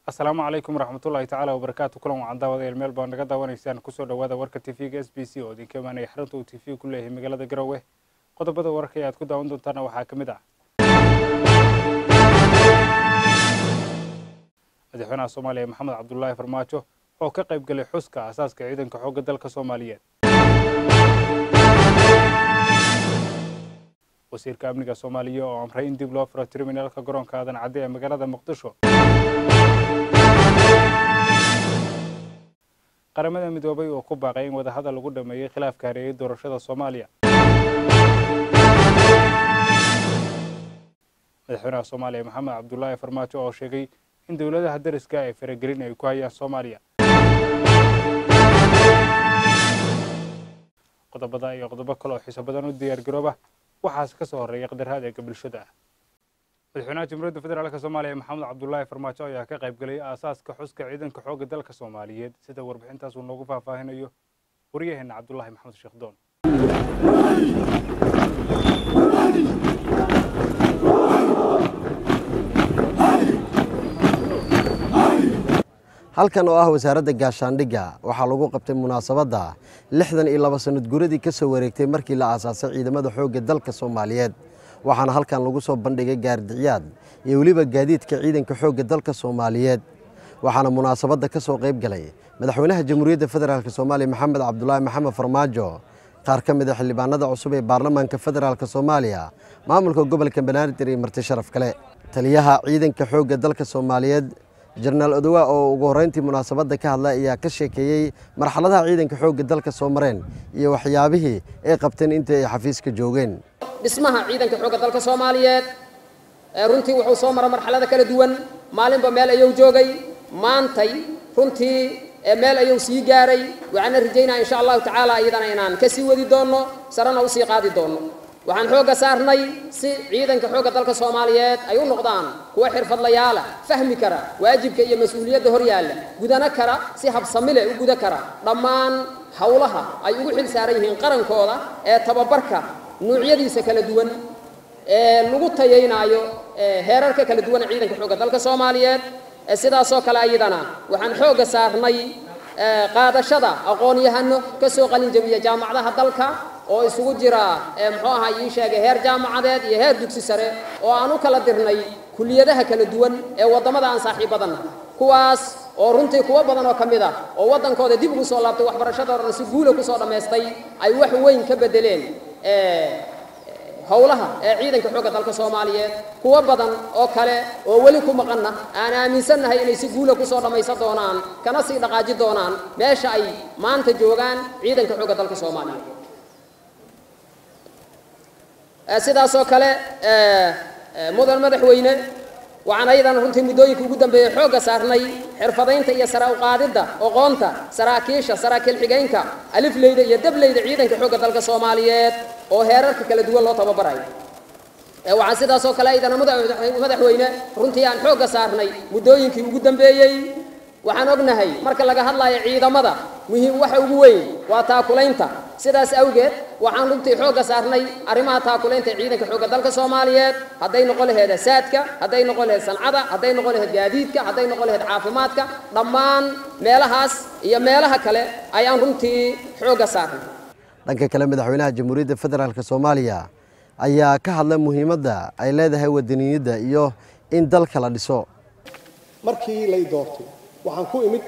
asalaamu calaykum waraxmatullaahi tacaala wabarakaatu kulan wacan daawadayaal meel baa naga daawanaysaan kusoo dhawaada warka tv-ga s b c oo idinka imaanaya xarunta uu tv ku leeyahay magaalada garowe qodobada wararka ee aad ku daawan doontaana waxaa ka mid ah madaxweynaha soomaaliya maxamed cabdulaahi farmaajo oo ka qayb galay xuska aasaaska ciidanka xoogga dalka soomaaliyeed wasiirka amniga soomaaliya oo amray in dib loo furo terminalka garoonka aadan cadde ee magaalada muqdisho qaramada midoobay oo ku baaqay in wadahadal lagu dhameeyey khilaafka hareeyay doorashada soomaaliya madaxweynaha soomaaliya maxamed cabdulaahi farmaajo oo sheegay in dowladaha dariska ay faragelin ay ku hayaan soomaaliya qodobada iyo qodobo kale oo xiiso badan u diyaar garooba waxaase ka soo horreeya qadaraad eega bulshada ah madaxweynaha jamhuuriyadda federaalk soomaaliya maxamed cabdulaahi farmaajo ayaa ka qayb galay aasaaska xuska ciidanka xoogga dalka soomaaliyeed sida warbixintaas uu noogu faahfaahinayo waryaheena cabdulaahi maxamed sheekh doon halkan oo ah wasaaradda gaashaandhigga waxaa lagu qabtay munaasabadda lixdan iyo laba sanad guradii ka soo wareegtay markii la aasaasay ciidamada xoogga dalka soomaaliyeed waxaana halkan lagu soo bandhigay gaardicyaad iyo weliba gaadiidka ciidanka xoogga dalka soomaaliyeed waxaana munaasabadda ka soo qayb galay madaxweynaha jamhuuriyadda federaalk soomaaliya maxamed cabdulaahi maxamed farmaajo qaar ka mid a xildhibaanada cusub ee baarlamaanka federaalk soomaaliya maamulka gobolka banaadir iyo marti sharaf kale taliyaha ciidanka xoogga dalka soomaaliyeed jenaraal odowa oo ugu horreyntii munaasabadda ka hadlay ayaa ka sheekeeyey marxaladaha ciidanka xoogga dalka soo mareen iyo waxyaabihii ay qabteen intii ay xafiiska joogeen dhismaha ciidanka xoogga dalka soomaaliyeed runtii wuxuu soo mara marxalada kala duwan maalinba meel ayuu joogay maantay runtii meel ayuu sii gaaray waxaana rajaynaa insha allahu tacaala iyadana inaan ka sii wadi doonno sarena usii qaadi doonno waxaan xoogga saarnay si ciidanka xoogga dalka soomaaliyeed ay u noqdaan kuwa xirfadlayaala fahmi kara waajibka iyo mas-uuliyadda hor yaalla gudana kara si habsamile u guda kara dhammaan howlaha ay ugu xil saaran yihiin qarankooda ee tababarka nuucyadiisa kala duwan ee lagu tayaynaayo heerarka kala duwan ee ciidanka xoogga dalka soomaaliyeed sidaasoo kale ayadana waxaan xoogga saarnay qaadashada aqoon-yahano ka soo qalin jabiya jaamacadaha dalka oo isugu jira muxuu ahaa ii sheegay heer jaamacadeed iyo heer dugsi sare oo aan u kala dirnay kuliyadaha kala duwan ee waddamada aan saaxiibadanna kuwaas oo runtii kuwo badan oo ka mid ah oo waddankooda dib ugu soo laabtay waxbarashadoodana si guula kusoo dhammaystay ay wax weyn ka beddeleen howlaha ee ciidanka xoogga dalka soomaaliyeed kuwo badan oo kale oo weli ku maqanna aan aaminsannahay inay si guula kusoo dhammaysan doonaan kana sii dhaqaaji doonaan meesha ay maanta joogaan ciidanka xoogga dalka soomaaliyeed sidaasoo kale mudan madaxweyne waxaan ayadana runtii muddooyinka ugu dambeeyey xoogga saarnay xirfadaynta iyo sara uqaadidda oqoonta saraakiisha saraakiil xigaynka alifleyda iyo dableyda ciidanka xoogga dalka soomaaliyeed oo heerarka kala duwan loo tababarayo waxaan sidaasoo kale ayadana madaxweyne runtii aan xoogga saarnay muddooyinkii ugu dambeeyey waxaan ognahay marka laga hadlayo ciidamada muhiim waxa ugu weyn waa taakulaynta sidaas awgeed waxaan runtii xoogga saarnay arrimaha taakulaynta ciidanka xoogga dalka soomaaliyeed hadday noqon laheed saadka hadday noqon laheed sancada hadday noqon laheed gaadiidka hadday noqon laheed caafimaadka dhammaan meelahaas iyo meelaha kale ayaan runtii xoogga saarnay dhanka kale madaxweynaha jamhuuriyadda federaalk soomaaliya ayaa ka hadlay muhiimadda ay leedahay wadaniyadda iyo in dalka la dhiso markii lay doortay waxaan ku imid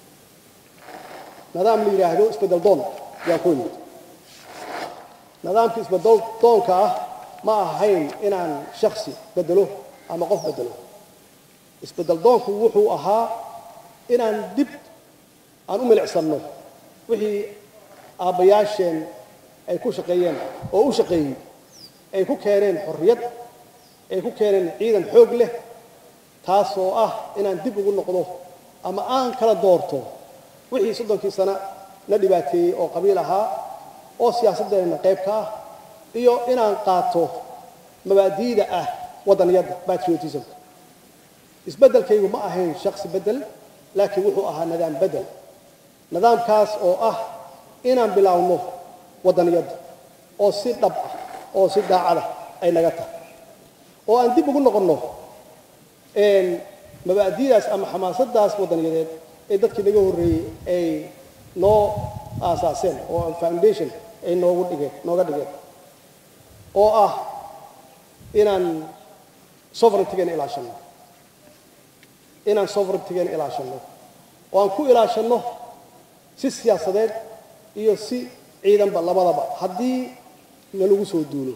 nidaam la yidhaahdo isbedel doon ayaan ku imid nidaamka isbedel doonka ah ma ahayn inaan shaksi bedelo ama qof bedelo isbedel doonku wuxuu ahaa inaan dib aan u milicsanno wixii aabbayaasheen ay ku shaqeeyeen oo u shaqeeyey ay ku keeneen xorriyad ay ku keeneen ciidan xoog leh taas oo ah inaan dib ugu noqdo ama aan kala doorto wixii soddonkii sano na dhibaateeyey oo qabiil ahaa oo siyaasaddeena qayb ka ah iyo inaan qaato mabaadi'da ah waddaniyadda patriotismka isbeddelkaygu ma ahayn shaksi beddel laakiin wuxuu ahaa nidaam beddel nidaamkaas oo ah inaan bilaawno waddaniyadda oo si dhab ah oo si daacada ay naga tahay oo aan dib ugu noqonno mabaadi'daas ama xamaasadaas wadaniyadeed ee dadkii naga horreeyey ay noo aasaaseen oo foundation ay noogu dhigeen nooga dhigeen oo ah inaan sovereigntigeena ilaashanno inaan sovereigntigeena ilaashanno oo aan ku ilaashanno si siyaasadeed iyo si ciidanba labadaba haddii nalagu soo duulo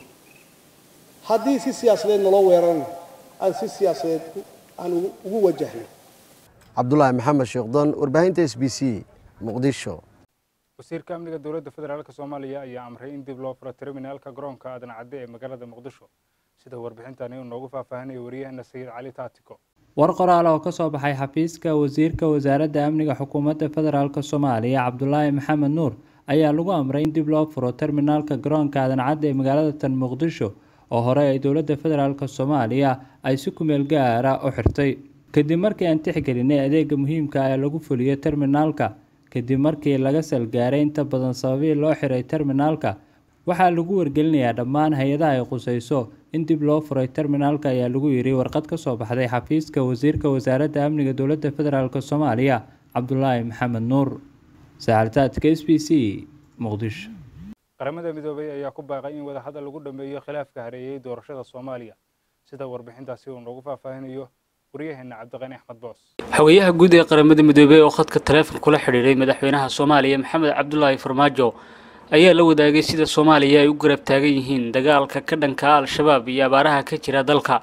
haddii si siyaasadeed naloo weerarana aan si siyaasadeed aan ugu wajahno cabdulaahi maxamed sheekhdon warbaahinta s b c muqdisho wasiirka amniga dowladda federaalk soomaaliya ayaa amray in dib loo furo terminaalka garoonka aadan cadde ee magaalada muqdisho sida warbixintani uu noogu faahfaahinayo wariyahana sayid cali taatiko war qoraal oo ka soo baxay xafiiska wasiirka wasaaradda amniga xukuumadda federaalk soomaaliya cabdulaahi maxamed nuur ayaa lagu amray in dib loo furo terminaalka garoonka aadan cadde ee magaalada tan muqdisho oo hore ay dowladda federaalk soomaaliya ay si kumeel gaara u xirtay kadib markii aan tixgelinay adeega muhiimka ee lagu fuliyey terminaalka kadib markii laga salgaaray inta badan sababii loo xiray terminaalka waxaa lagu wargelinayaa dhammaan hay-adaha ay qusayso in dib loo furay terminaalka ayaa lagu yiri warqad ka soo baxday xafiiska wasiirka wasaaradda amniga dowladda federaalk soomaaliya cabdulaahi maxamed nuur saxaltaadka s b c muqdisho qaramada midoobay ayaa ku baaqay in wadahadal lagu dhameeyo khilaafka hareeyey doorashada soomaaliya sida warbixintaasi uu noogu faahfaahinayo waryaheena cabdiqani axmed boos xogayaha guud ee qaramada midoobey oo khadka taleefon kula xidhiiray madaxweynaha soomaaliya maxamed cabdulaahi farmaajo ayaa la wadaagay sida soomaaliya ay u garab taagan yihiin dagaalka ka dhanka al-shabaab iyo abaaraha ka jira dalka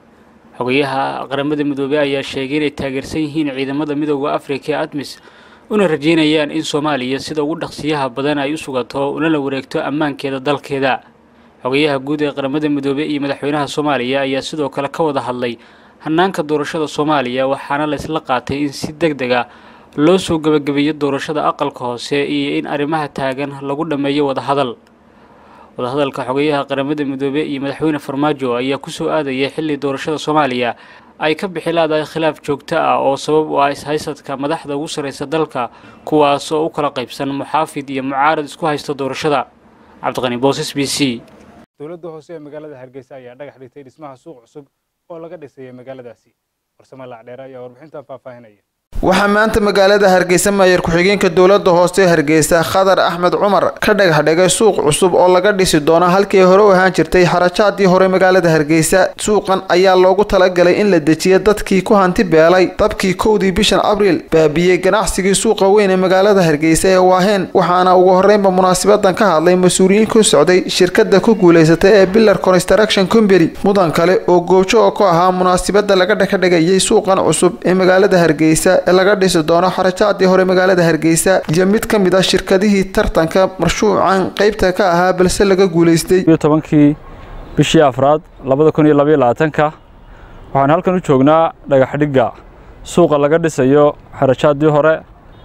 xogayaha qaramada midoobey ayaa sheegay inay taageersan yihiin ciidamada midooda afrika ee admis una rajeynayaan in soomaaliya sida ugu dhaqsiyaha badan ay u sugato unala wareegto ammaankeeda dalkeeda xogayaha guud ee qaramada midoobey iyo madaxweynaha soomaaliya ayaa sidoo kale ka wada hadlay hanaanka doorashada soomaaliya waxaana la isla qaatay in si deg deg a loo soo gebagabeeyo doorashada aqalka hoose iyo in arrimaha taagan lagu dhammeeyo wadahadal wadahadalka xogeyaha qaramada midoobey iyo madaxweyne farmaajo ayaa kusoo aadaya xilli doorashada soomaaliya ay ka bixi laadahay khilaaf joogto ah oo sabab u ah ishaysadka madaxda ugu sarreysa dalka kuwaas oo u kala qaybsan muxaafid iyo mucaarad isku haysta doorashada cabdiqani boos s b c dowladda hoose ee magaalada hargeysa ayaa dhagax dhigtay dhismaha suuq cusub oo laga dhisayay magaaladaasi farsamo lacdheere ayaa warbixintan faahfaahinaya waxaa maanta magaalada hargeysa maayar ku-xigeenka dowladda hoose hargeysa khadar axmed cumar ka dhagax dhigay suuq cusub oo laga dhisi doono halkii hore u ahaan jirtay xarajaadii hore magaalada hargeysa suuqan ayaa loogu talagalay in la dejiyo dadkii ku hanti beelay dabkii kowdii bishan abriil baabiyey ganacsigii suuqa weyn ee magaalada hargeysa ee waaheen waxaana ugu horreynba munaasabadan ka hadlay mas-uuliyiin ku socday shirkada ku guulaysatay ee billar construction company mudan kale oo goojo oo ku ahaa munaasabada laga dhexdhigayay suuqan cusub ee magaalada hargeysa laga dhisi doono xarajaadii hore magaalada hargeysa iyo mid ka mid ah shirkadihii tartanka marshuucan qeybta ka ahaa balse laga guulaystay tobankii bishii afraad labada kun iyo labaiyo labaatanka waxaan halkan u joognaa dhagaxdhigga suuqa laga dhisayo xarajaadii hore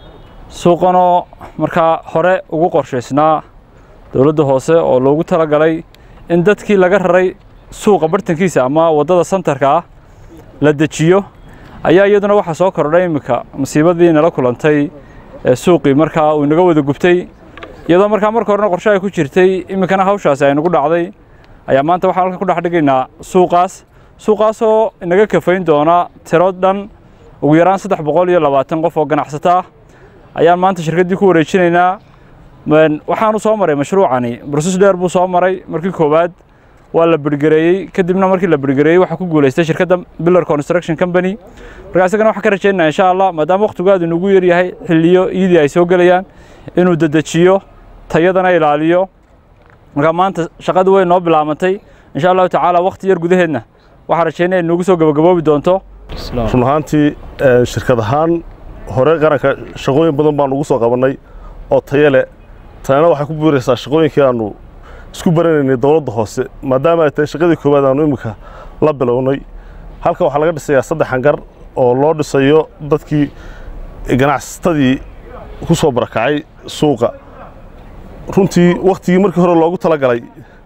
suuqanoo markaa hore ugu qorshaysnaa dowladda hoose oo loogu talagalay in dadkii laga raray suuqa bartankiisa ama waddada santarka ah la dejiyo ayaa iyaduna waxaa soo kordhay iminka masiibadii nala kulantay ee suuqii markaa uu inaga wada gubtay iyadoo markaa marka horena qorshe ay ku jirtay iminkana hawshaasi ay nagu dhacday ayaa maanta waxaan halkan ku dhex dhigaynaa suuqaas suuqaasoo inaga kafayn doona tiro dhan ugu yaraan saddex boqol iyo labaatan qof oo ganacsato ah ayaan maanta shirkaddii ku wareejinaynaa waxaanu soo maray mashruucani broses dheer buu soo maray markii koowaad waa la birgareeyey kadibna markii la birgareeyey waxaa ku guulaystay shirkadda billar construction company markaa isagana waxaan ka rajaynaa insha allah maadaama waqtigu aad inugu yar yahay xilliyo iidii ay soo gelayaan inuu dedejiyo tayadana ilaaliyo markaa maanta shaqadu way noo bilaabantay insha allahu tacaala waqti yar gudaheedna waxaan rajaynaya inugu soo gabagaboobi doonto run ahaantii shirkad ahaan hore qaranka shaqooyin badan baan ugu soo qabannay oo tayo leh tayana waxay ku buuraysaa shaqooyinkii aanu isku baranaynay dowladda hoose maadaama ay tahay shaqadii koowaad aanu iminka la bilownay halkan waxaa laga dhisayaa saddex hangar oo loo dhisayo dadkii ganacsatadii ku soo barakacay suuqa runtii wakhtigii markii hore loogu talagalay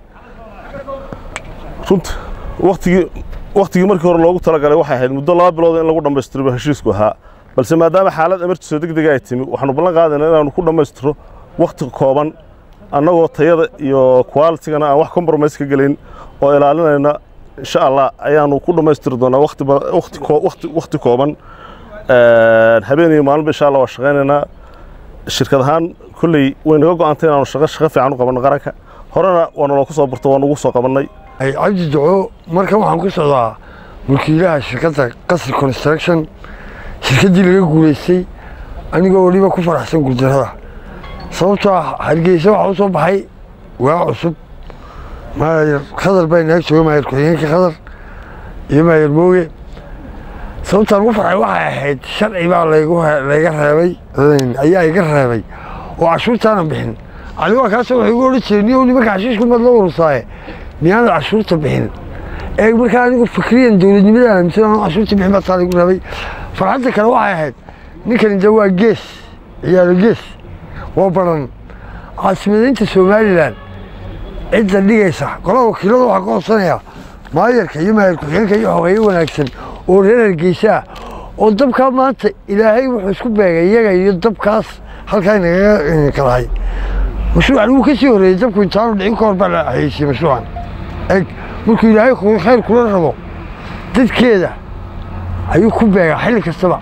runt wakhtigii wakhtigii markii hore loogu talagalay waxay ahayd muddo laba bilood in lagu dhammaystiro heshiisku ahaa balse maadaama xaalad emergency degdega ay timi waxaanu ballan qaadaynaa inaanu ku dhammaystiro wakhti kooban annagoo tayada iyo qualitigana aan wax compromise ka gelin oo ilaalinayna insha allah ayaanu ku dhammaystiri doonaa waqti ba- waqti koo- waqti waqti kooban habeen iyo maalinba insha allah waa shaqaynaynaa shirkad ahaan kolley way naga go-antay inaanu shaqo shaqo fiican u qabanno qaranka horena waa naloo ku soo barto waa nagu soo qabannay ay cabdi duco markan waxaan ku socdaa mulkiilaha shirkadda qasri construction shirkaddii laga guulaystay anigoo weliba ku faraxsan guuldarrada sababtoo ah hargeysa waxaa u soo baxay waa cusub maayar khadar baa inaga jooga maayar ku-xigeenka khadar iyo maayar mooge sababtaan ugu farxay waxay ahayd sharci baa laygu he- layga reebay ayaa iga reebay oo cashuurtaanan bixin adigo kaasoo waxay igu odhan jireen niyow nimanka cashiishku mad la urursaaye miyaanad cashuurta bixin ee markaa anigu fikriyan dowladnimadaan aaminsan aan cashuurta bixin baa saa laygu reebay farxadda kale waxay ahayd ninkani de waa gees ciyaaro gees waa baran caasimadaynta somalilan cidda dhigaysa golaha wakiilada waxaa ka hoosanayaa maayarka iyo maayar ku-xigeenka iyo xogeeye wanaagsan oo reer hargeysa ah oo dabkaa maanta ilaahay wuxuu isku beegay iyaga iyo dabkaas halkaa inagaga kalahay mashruucan wuu ka sii horreeyey dabku intaanu dhicin ka hor baa la xayeysiiyey mashruucan eg markuu ilaahay ku- khayr kula rabo dadkeeda ayuu ku beegaa xilli kastaba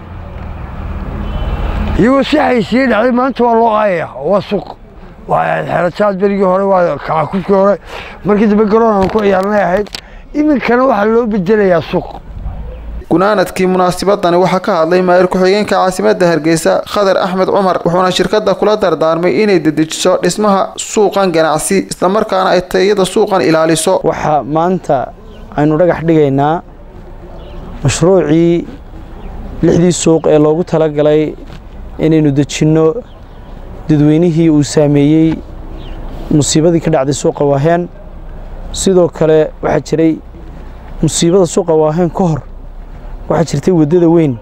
iyagoo si xaysiiyey dhacday maanta waa loo aayaya waa suuq waa ahayd xeerajaad berigii hore waa kacakufkii hore markii dambe garoon aan ku ciyaarnay ahayd iminkana waxaa loo bedelayaa suuq gunaanadkii munaasabadani waxaa ka hadlay maayir ku-xigeenka caasimadda hargeysa khadar axmed cumar wuxuuna shirkadda kula dardaarmay inay dedejiso dhismaha suuqan ganacsi islamarkaana ay tayada suuqan ilaaliso waxaa maanta aynu dhagax dhigaynaa mashruucii lixdii suuq ee loogu talagalay inaynu dejinno dadweynihii uu saameeyey musiibadii ka dhacday suuqa waaheen sidoo kale waxaa jiray musiibada suuqa waaheen ka hor waxaa jirtay waddada weyn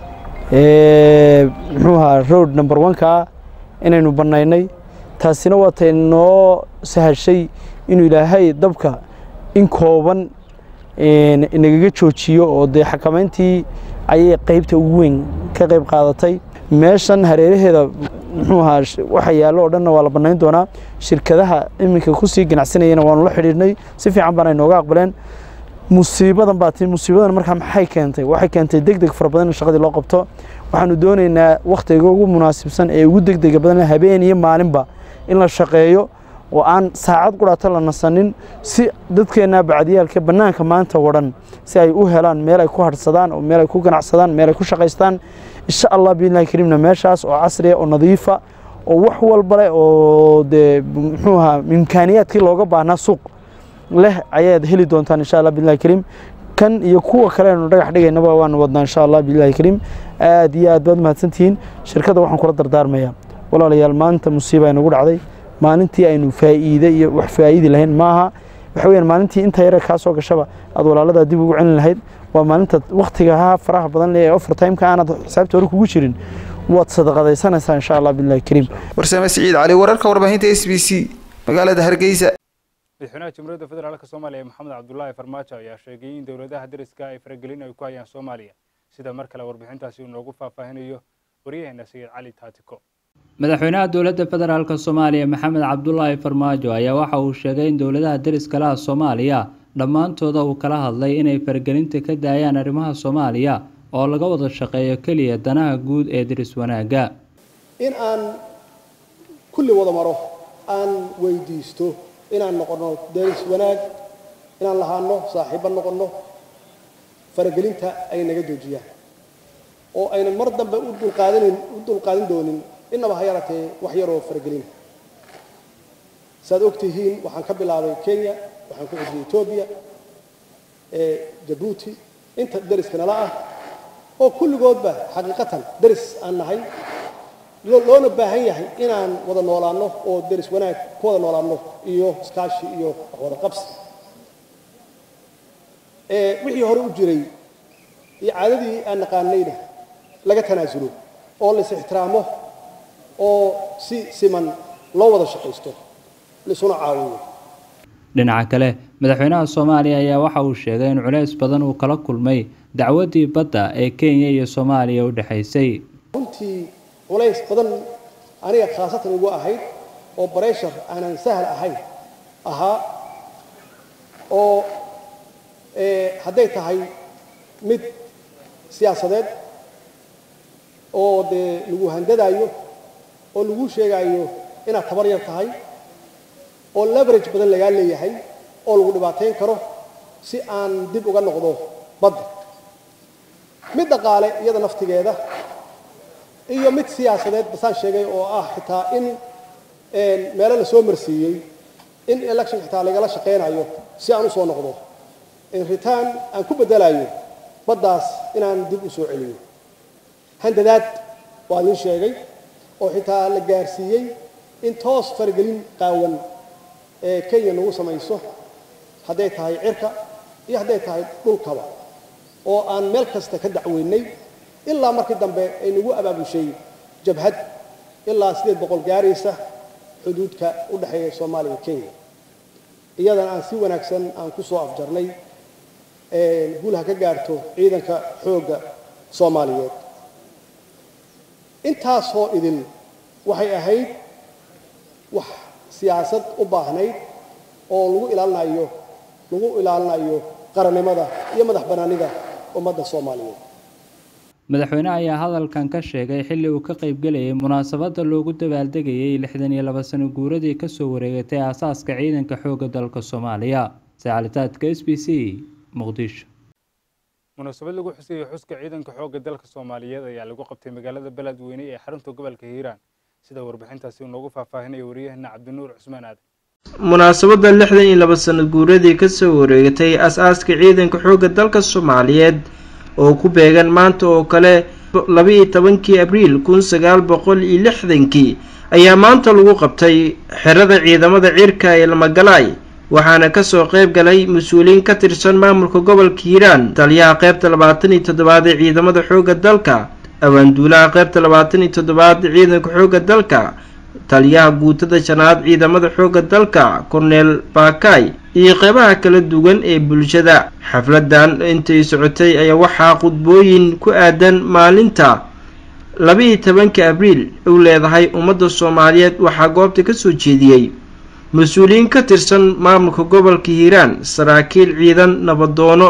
ee muxuu ahaa road number one-ka ah inaynu bannaynay taasina waa tay noo sahashay inuu ilaahay dabka in kooban een, inagaga joojiyo oo dee xakamayntii ayay qaybta ugu weyn ka qayb qaadatay meeshan hareeraheeda muxuu ahaa sh- waxa yaallo oo dhanna waa la bannayn doonaa shirkadaha iminka kusii ganacsanayana waanu la xidhiidhnay si fiican baana inooga aqbaleen musiibadan baa tii musiibadan markaa maxay keentay waxay keentay deg deg fara badan in shaqadii loo qabto waxaanu doonaynaa wakhtiga ugu munaasibsan ee ugu degdega badan habeen iyo maalinba in la shaqeeyo oo aan saacad qudhaata la nasanin si dadkeenna bacdiyaalka bannaanka maanta wadhan si ay u helaan meel ay ku hadhsadaan oo meel ay ku ganacsadaan meel ay ku shaqaystaan insha allah biillahi kariimna meeshaas oo casriya oo nadiifa oo wax walba leh oo dee muxuu ahaa imkaaniyaadkii looga baahnaa suuq leh ayaad heli doontaan insha allah billahi kariim kan iyo kuwa kale aynu dhagax dhigaynaba waanu wadnaa insha allah billahi kariim aad iyo aad baad mahadsantihiin shirkadda waxaan kula dardaarmayaa walaalayaal maanta musiiba ay nagu dhacday maalintii aynu faa'iide iyo wax faa'iidi lahayn maaha waxa weeyaan maalintii inta yare kaa soo gashaba aad walaaladaa dib ugu celin lahayd waa maalinta wakhtiga ha faraha badan leh ee overtime-ka aanad xisaabta hore kugu jirin waad sadaqadaysanaysaa insha allah billahi kariim warsame siciid cali wararka warbaahinta s b c magaalada hargeysa madaxweynaha jamhuuriyadda federaalk soomaaliya maxamed cabdulaahi farmaajo ayaa sheegay in dowladaha deriska ay faragelin ay ku hayaan soomaaliya sida mar kale warbixintaasi uu noogu faahfaahinayo waryaheena sayid cali taatiko madaxweynaha dowladda federaalk soomaaliya maxamed cabdulaahi farmaajo ayaa waxa uu sheegay in dowladaha deriska laha soomaaliya dhammaantooda uu kala hadlay inay faragelinta ka daayaan arrimaha soomaaliya oo laga wada shaqeeyo keliya danaha guud ee deris wanaagga in aan kulli wada maro aan weydiisto inaan noqonno deris wanaag inaan lahaano saaxiibbo noqonno faragelinta ay naga doojiyaan oo aynan mar dambe u dulqaadanin u dulqaadan doonin innaba ha yaratee wax yaroo faragelina saad og tihiin waxaan ka bilaabay kenya waxaan ku xujiyey etoobiya ee jabuuti inta deriska nala ah oo kulligoodba xaqiiqatan deris aan nahay loo- loona baahan yahay inaan wada noolaanno oo deris wanaag ku wada noolaanno iyo iskaashi iyo wax wada qabsi ee wixii hore u jiray iyo caadadii aan naqaanayna laga tanaasulo oo la is ixtiraamo oo si siman loo wada shaqaysto laisuna caawiyo dhinaca kale madaxweynaha soomaaliya ayaa waxa uu sheegay in culeys badan uu kala kulmay dacwaddii badda ee kenya iyo soomaaliya u dhexaysay runtii culays badan aniga khaasatan ugu ahayd oo bareshar aanan sahal ahayn ahaa oo hadday tahay mid siyaasadeed oo dee lagu handadaayo oo lagu sheegaayo inaad tabar yar tahay oo leverage badan lagaa leeyahay oo lagu dhibaatayn karo si aan dib uga noqdo badda mid dhaqaale iyada naftigeeda iyo mid siyaasadeed basaan sheegay oo ah xitaa in meelo la soo marsiiyey in election xitaa lagala shaqaynayo si aan u soo noqdo in return aan ku beddelayo baddaas inaan dib u soo celiyo handadaad waa nin sheegay oo xitaa la gaarsiiyey in toos faragelin qaawan ee kenya nagu samayso hadday tahay cirka iyo hadday tahay dhulkaba oo aan meel kasta ka dacweynay ilaa markii dambe ay nagu abaabushay jabhad ilaa sideed boqol gaaraysa xuduudka u dhexeeya soomaaliya iyo kenya iyadana aan si wanaagsan aan ku soo afjarnay guulaha ka gaarto ciidanka xoogga soomaaliyeed intaasoo idin waxay ahayd wax siyaasad u baahnayd oo lagu ilaalinayo lagu ilaalinayo qarannimada iyo madax bannaanida ummadda soomaaliyeed madaxweyne ayaa hadalkan ka sheegay xilli uu ka qaybgelayay munaasabadda loogu dabaaldegayay lixdan iyo laba sano guuradii kasoo wareegatay aasaaska ciidanka xoogga dalka soomaaliya sacalitaadka s b c muqdisho munaasabad lagu xuseeyey xuska ciidanka xoogga dalka soomaaliyeed ayaa lagu qabtay magaalada beledweyne ee xarunta gobolka hiiraan sida warbixintaasi uu noogu faahfaahinaya wariyahana cabdinuur cusmaan aadan munaasabadda lixdan iyo laba sano guuradii kasoo wareegatay as-aaska ciidanka xoogga dalka soomaaliyeed oo ku beegan maanta oo kale laba-iyo tobankii abriil kun sagaal boqol iyo lixdankii ayaa maanta lagu qabtay xerada ciidamada cirka ee lamagalaay waxaana kasoo qayb galay mas-uuliyiin ka tirsan maamulka gobolka hiiraan taliyaha qaybta labaatan iyo toddobaad ee ciidamada xoogga dalka abaanduulaha qaybta labaatan iyo toddobaad ee ciidanka xoogga dalka taliyaha guutada shanaad ciidamada xoogga dalka korneel baakay iyo qeybaha kala duwan ee bulshada xafladan intay socotay ayaa waxaa khudbooyin ku aadan maalinta laba-iyo tobanka abriil u leedahay ummadda soomaaliyeed waxaa goobta kasoo jeediyey mas-uuliyiin ka tirsan maamulka gobolka hiiraan saraakiil ciidan nabadoono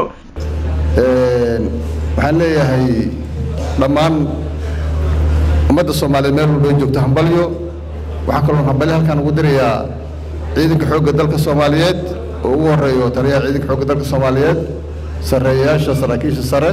waxaan leeyahay dhammaan ummadda soomaaliyeed meel walba ay joogto hambalyo waxaa kaloo hambalyo halkaan ugu dirayaa ciidanka xoogga dalka soomaaliyeed oo ugu horeeyo taliyaha ciidanka xoogga dalka soomaaliyeed sarreeyayaasha saraakiisha sare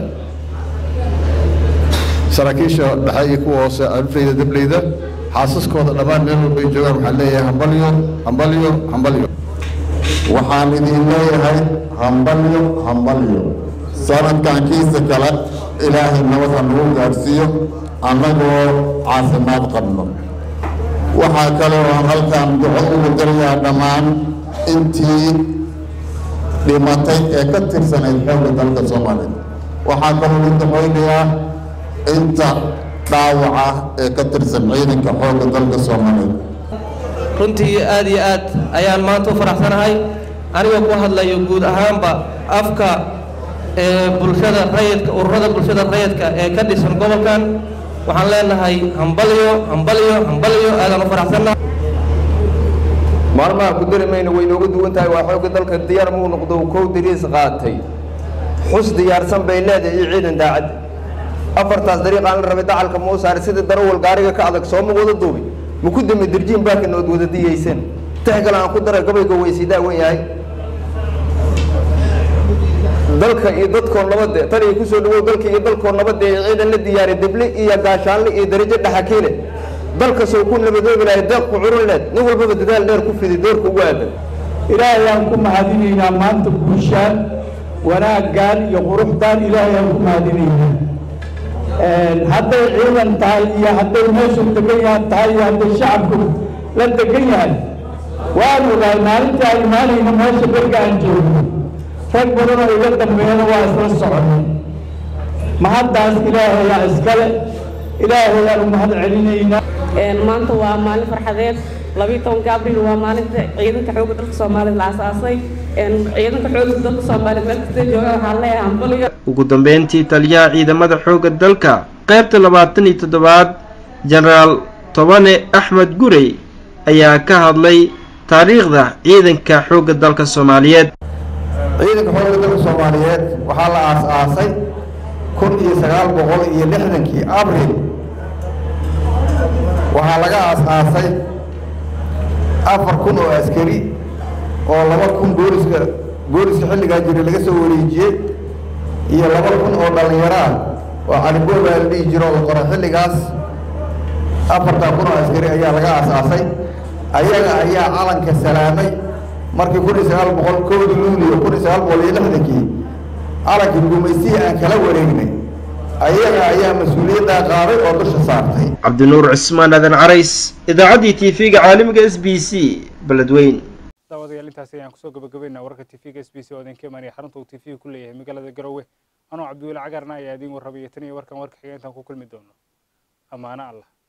saraakiisha dhexe iyo kuwa hoose alfleyda dableyda xaasaskooda dhammaan meel walba ay joogaan waxaan leeyahay hambalyo hambalyo hambalyo waxaan idin leeyahay hambalyo hambalyo sanadkan kiisa kale ilaahay nabad ha nagu gaadhsiiyo annagoo caafimaad qabno waxaa kale oo halkan duco ugu dirayaa dhammaan intii dhimatay ee ka tirsanayd xoogga dalka soomaaliya waxaa kaloo u ducaynayaa inta dhaawaca ee ka tirsan ciidanka xoogga dalka soomaaliyeed runtii aad iyo aad ayaan maanta u faraxsanahay anigoo ku hadlayo guud ahaanba afka ee bulshada rayidka ururada bulshada rayidka ee ka dhisan gobolkan waxaan leenahay hambalyo hambalyo hambalyo aadaan u faraxsannahay maalmaha ku dari mayno way nooga duwan tahay waa xoogga dalka diyaar muu noqdo kow dariis qaatay xus diyaarsan bay leedahay iyo ciidan daacad afartaas dariiqaan la rabay dacalka muu saaray sidii darawal gaariga ka adag sooma wada duubi ma ku dami dirjiin baakan ood wada diyaysan tixgale aan ku daray gabayga weysiidaa wen yahay dalka iyo dadkoo nabade tan iyo kusoo dhawow dalka iyo dalkoo nabade ee ciidan la diyaaray deble iyo gaashaanle iyo darajo dhaxakiile dalka soo ku nabadoobi lahay deeqku curun leed nin walbaba dadaal dheer ku fidi doorka ugu aadan ilaahay aan ku mahadinaynaa maanta guushaan wanaaggaan iyo quruxdaan ilaahay aan ku mahadinaynaa hadday ciidan tahay iyo hadday meeshu degan yahan tahay iyo hadday shacabku la degan yahay waan ogaay maalintii aan imaanayno meesha berga aan joogno rag badan oo iga dambeeyana waa isla soconay mahaddaas ilaahayaa iskale ilaahayaan u mahad celinaynaa maanta waa maalin farxadeed labiiyo tobanka abriil waa maalinta ciidanka xoogga dalka soomaaliya la asaasay ciidanka xoogga dalka soomaaliya meel kasta jooga waxaan leeyahay hambaliyo ugu dambeyntii taliyaha ciidamada xoogga dalka qaybta labaatan iyo toddobaad jenaraal tobane axmed gurey ayaa ka hadlay taariikhda ciidanka xoogga dalka soomaaliyeed ciidanka xoogga dalka soomaaliyeed waxaa la aas-aasay kun iyo sagaal boqol iyo lixdankii abril waxaa laga aas-aasay afar kun oo askari oo laba kun booliska booliska xilligaa jiray laga soo wareejiyey iyo laba kun oo dhallinyaro ah oo calibooba la dhihi jiro oo la qoray xilligaas afartaa kun oo askari ayaa laga aas-aasay ayaga ayaa calanka salaamay markii kun iyo sagaal boqol kowdii luuliyo kun iyo sagaal boqol iyo lixdankii calankii gumaysihii aan kala wareegnay ayaga ayaa mas-uuliyaddaa qaaday oo dusha saartay cabdinuur cismaan aadan carays idaacaddii tv-ga caalamiga s b c beledweyn daawadayaal intaasi ayaan kusoo gabagabaynaa wararka tv-ga s b c oo idinka imaanaya xarunta uu tv ku leeyahay magaalada garowe anoo cabdiweli cagarna ayaa idiin warrabaya tan iyo warkan warka xiga intaan ku kulmi doono ammaano allah